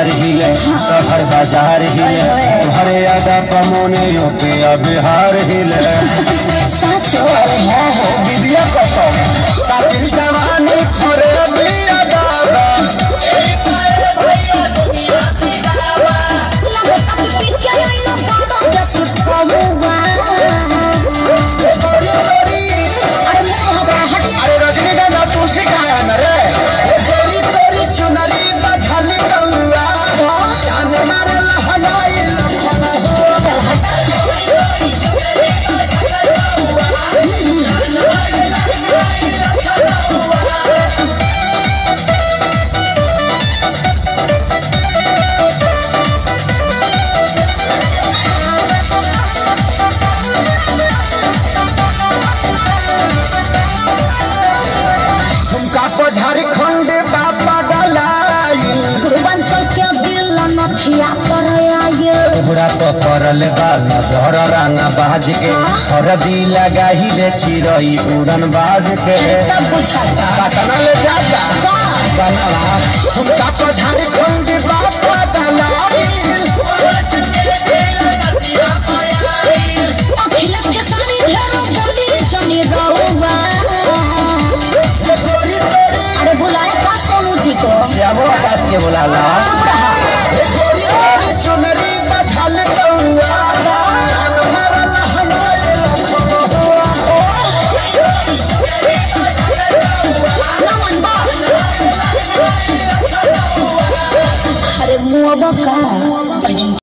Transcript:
यार हिले शहर बाजार हिले घरे अदा कमोने पे बिहार हिले साचो अरे हाँ हो विद्या कसम कातिल जवानी घरे बिया दादा लगे कभी पिक्चर आइलो बाबा जैसे पहुआ गोरी गोरी अरे मुंह हो गया हटिया अरे रजनीगंधा तू सिखाया न रे ये गोरी गोरी चुनरी बझली कौआ जान मारे लहनाई लखना हो चल हट झुमका को झारखंड बापा डलाई पूर्वांचल के दिल नथिया पर आए तोहरा तो परल बा नजर रंगा बाज के हरदी लगाही रे चिरई उड़न बाज के सब बुझल पटना ले जाता का बनवा झुमका को झारखंड बा